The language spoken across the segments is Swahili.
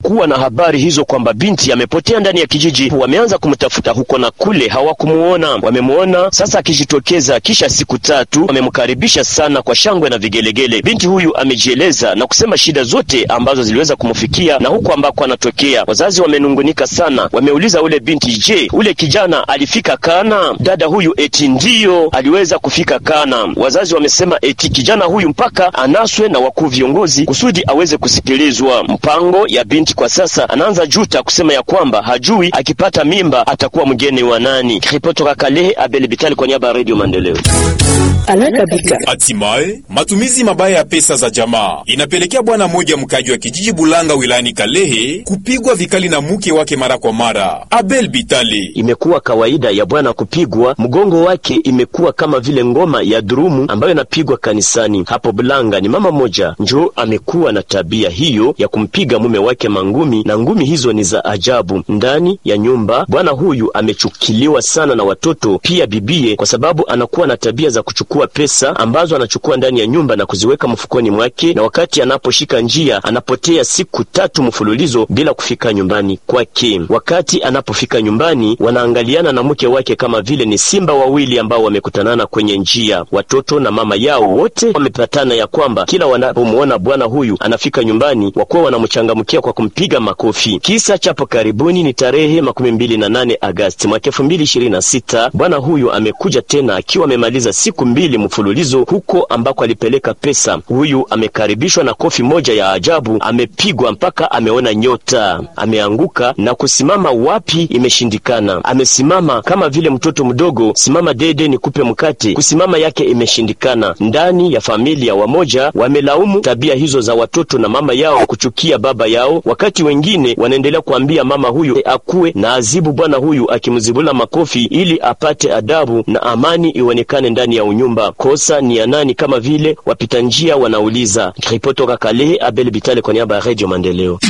walipokuwa na habari hizo kwamba binti amepotea ndani ya kijiji, wameanza kumtafuta huko na kule, hawakumuona. Wamemuona sasa akijitokeza kisha siku tatu, wamemkaribisha sana kwa shangwe na vigelegele. Binti huyu amejieleza na kusema shida zote ambazo ziliweza kumfikia na huko ambako anatokea. Wazazi wamenungunika sana, wameuliza ule binti, je, ule kijana alifika Kana? Dada huyu eti ndiyo aliweza kufika Kana. Wazazi wamesema eti kijana huyu mpaka anaswe na wakuu viongozi kusudi aweze kusikilizwa. Mpango ya binti kwa sasa anaanza juta kusema ya kwamba hajui akipata mimba atakuwa mgeni wa nani. Ripoti toka Kalehe, Abel Bitali kwa niaba ya Radio Maendeleo. Hatimaye matumizi mabaya ya pesa za jamaa inapelekea bwana mmoja mkaji wa kijiji Bulanga wilayani Kalehe kupigwa vikali na mke wake mara kwa mara. Abel Bitali: imekuwa kawaida ya bwana kupigwa, mgongo wake imekuwa kama vile ngoma ya durumu ambayo inapigwa kanisani. Hapo Bulanga ni mama moja njo amekuwa na tabia hiyo ya kumpiga mume wake mangumi, na ngumi hizo ni za ajabu. Ndani ya nyumba bwana huyu amechukiliwa sana na watoto pia bibie, kwa sababu anakuwa na tabia za kuchukua pesa ambazo anachukua ndani ya nyumba na kuziweka mfukoni mwake, na wakati anaposhika njia anapotea siku tatu mfululizo bila kufika nyumbani kwake. Wakati anapofika nyumbani, wanaangaliana na mke wake kama vile ni simba wawili ambao wamekutanana kwenye njia. Watoto na mama yao wote wamepatana ya kwamba kila wanapomwona bwana huyu anafika nyumbani, wakuwa wanamchangamkia kwa kumpiga makofi. Kisa chapo karibuni ni tarehe makumi mbili na nane Agasti mwaka elfu mbili ishirini na sita. Bwana huyu amekuja tena akiwa amemaliza siku mbili mfululizo huko ambako alipeleka pesa. Huyu amekaribishwa na kofi moja ya ajabu, amepigwa mpaka ameona nyota, ameanguka na kusimama wapi imeshindikana. Amesimama kama vile mtoto mdogo, simama dede nikupe mkate, kusimama yake imeshindikana. Ndani ya familia wamoja wamelaumu tabia hizo za watoto na mama yao kuchukia baba yao, wakati wengine wanaendelea kuambia mama huyu e, akuwe na azibu bwana huyu akimzibula makofi ili apate adabu na amani ionekane ndani ya unyumba. Kosa ni ya nani? Kama vile wapita njia wanauliza. Ripoti toka Kalehe, Abel Bitale kwa niaba ya Radio Maendeleo.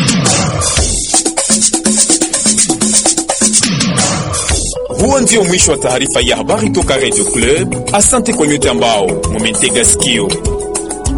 Huo ndio mwisho wa taarifa ya habari toka Radio Club. Asante kwa nyote ambao mumetega sikio.